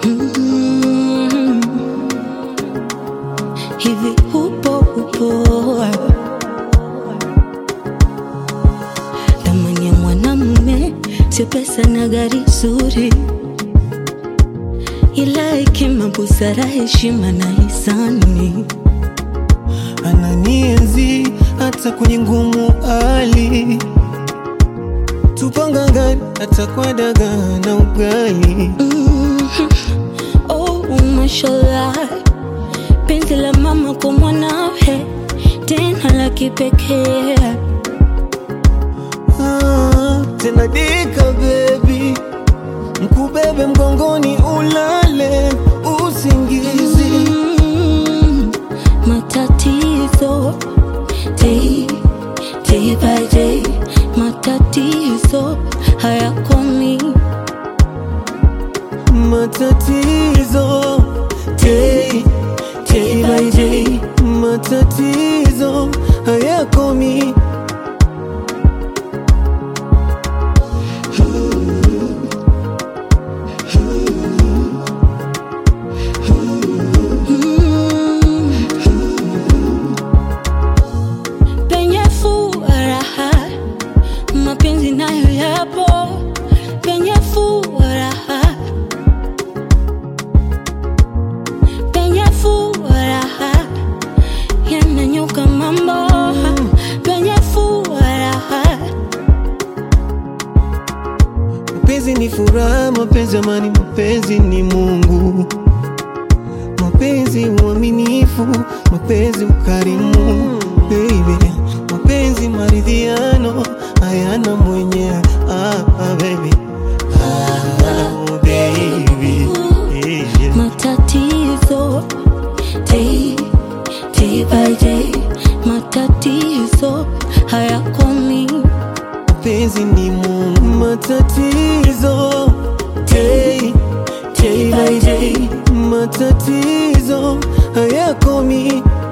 Mm. Hivi upo upo thamani ya mwanamume sio pesa na gari zuri, ila hekima, busara, heshima na hisani. ananienzi hata kwenye ngumu hali, tupangangani hata kwa dagaa na ugali. Mhm. Oh, mashallah, penzi la mama kwa mwanawe tena la kipekee. Ah, tena dika baby, mkubebe mgongoni ulale usingizi. Mm, matatizo day, day by day, matatizo hayakomi. Matatizo day, day by day, matatizo hayakomi. Mm. Penye furaha mapenzi nayo yapo, penye furaha, penye furaha yananyuka mambo, penye furaha Mapenzi ni furaha, mapenzi amani, mapenzi ni Mungu, mapenzi uaminifu, mapenzi ukarimu, baby, mapenzi maridhiano, hayana mwenye ah, ah, baby. Ah, baby. Yeah, yeah. matatizo day, day by day, matatizo hayakomi. mapenzi ni Mungu, matatizo day, day by day, matatizo hayakomi.